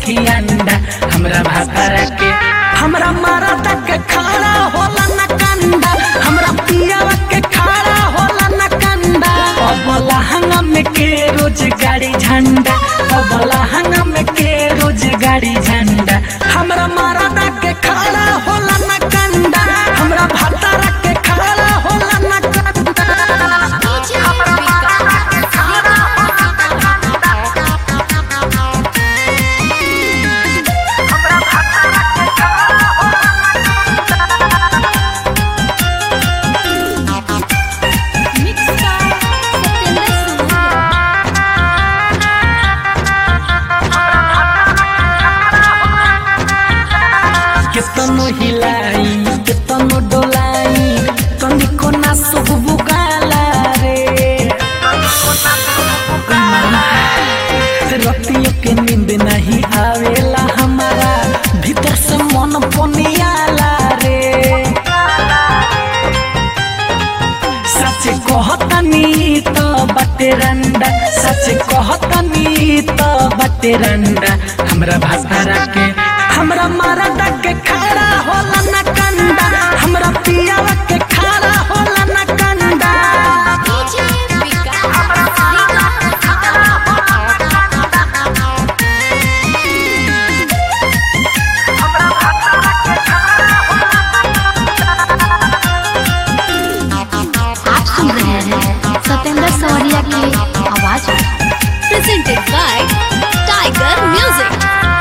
की अंडा हमरा भातारा के हमरा मारा तक खाड़ा होला न कंडा हमरा पियावा के खाड़ा होला न कंडा अबला हंगम के रोज गाड़ी झंडा अबला हंगम के रोज गाड़ी झंडा हमरा मारा तक खाड़ा होला न कंडा हमरा भातारा के खाड़ा होला न कंडा केतनो हिलाई केतनो डोलाई तनिको ना सुबु गाला रे रतियों के नींद नहीं आवेला हमारा भीतर से मन पनियाला रे सच कहतनी तो बटे रंडा सच कहतनी तो बटे रंडा हमरा भातारा के हमरा मारा के खड़ा होला न कंडा हमरा पियावा के खड़ा होला न कंडा आप सुन रहे हैं सत्येंद्र सवरिया की आवाज प्रेजेंटेड बाय टाइगर म्यूजिक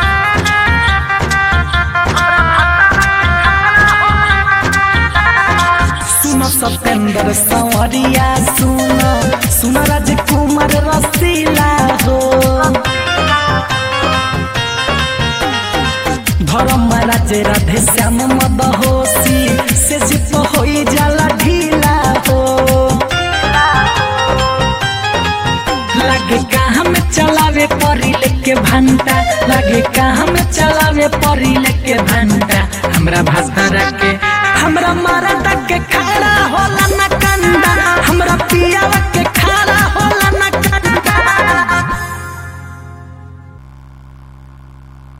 सुनो सत्येंद्र संवरिया सुनो सुनो राजकुमार रसीला हो धर्म राजे राधे श्याम मदहोसी से जिप होई जाला ढीला हो लगे कहाँ में चलावे परी लेके भंटा लगे कहाँ में चलावे परी लेके भंटा हमरा भातारा के हमरा मारा तक के खड़ा होला न कंडा हमरा पियावा